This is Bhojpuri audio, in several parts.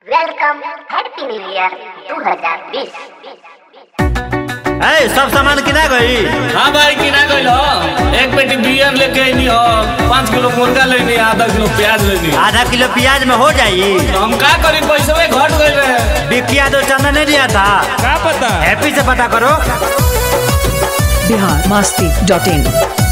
वेलकम हैप्पी न्यू ईयर 2020 ए सब सामान किना गई हाँ भाई किना गइल हो एक पेटी बियर लेके आइनी हो पाँच किलो मुर्गा लेनी आधा किलो प्याज लेनी आधा किलो प्याज में हो जाई तो हम का करी पैसे में घट गइल रहे बिकिया दो चंदा नहीं दिया था का पता हैप्पी से पता करो बिहार मस्ती डॉट इन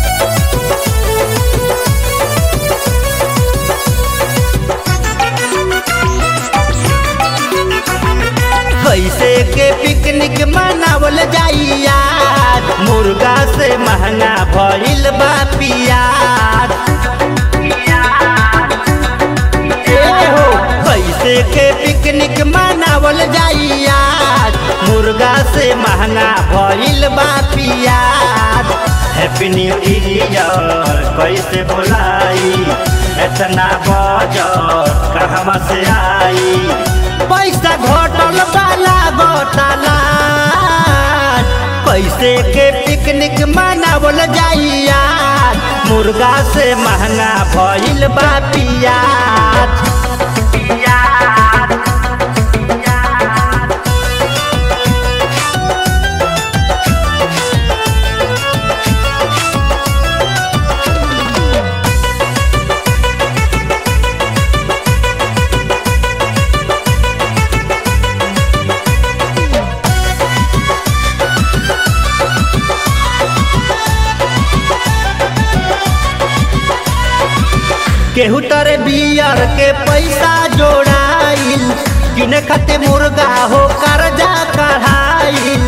कैसे के पिकनिक मनावल जाई यार मुर्गा से महंगा भइल बा पियाज ए हो कैसे के पिकनिक मनावल जाई यार मुर्गा से महंगा भइल बा पियाज हैप्पी न्यू ईयर कैसे बोलाई इतना बजट कहवा से आई पैसा घटल वाला घोटाला कैसे के पिकनिक मनावल जाई यार मुर्गा से महंगा भइल बा पियाज केहू तरे बियर के पैसा जोड़ाइल किने खाते मुर्गा हो कर्जा कढ़ाइल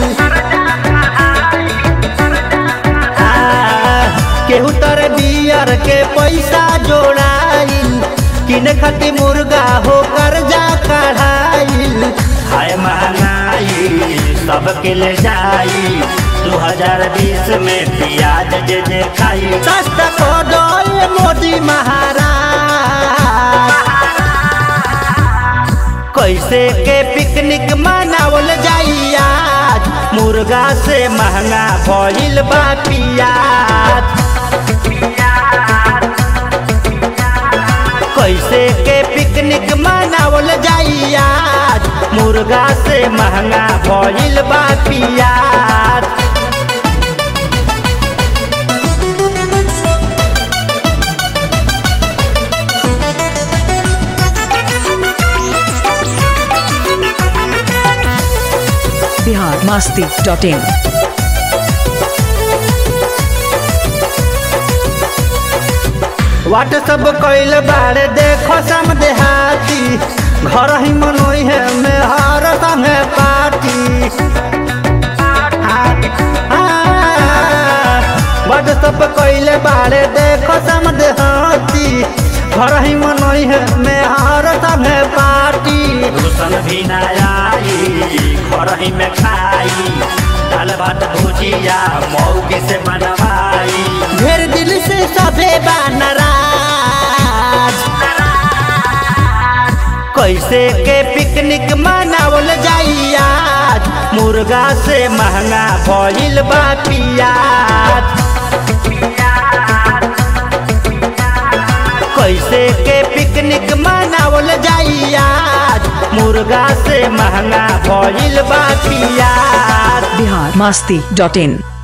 आ, केहू तरे बियर के पैसा जोड़ाइल किने खाते मुर्गा हो कर्जा कढ़ाइल हाय महंगाई सबके ले जाई दू हजार बीस में प्याज जे जे खाई सस्ता को डोल मोदी महाराज कैसे के पिकनिक मनावल जाई आज मुर्गा से महंगा भइल बा पियाज कैसे के पिकनिक मनावल जाई आज मुर्गा से महंगा भइल बा पियाज Bihar masti dot in WhatsApp कैल बारे देखो सम देहाती घर ही मनोई है में हर संगे पार्टी व्हाट्सअप कैल बारे देखो सम देहाती घर ही मनोई है में हर संगे पार्टी रोशन भी ना आई घर ही में खाई दाल भात भुजिया मौगी से बनवाई ढेर दिल से सभे नाराज कैसे के पिकनिक मनावल जाई आज मुर्गा से महंगा भइल बा पियाज कैसे के पिकनिक मनावल जाई आज मुर्गा से महंगा भइल बा पियाज बिहार मस्ती डॉट इन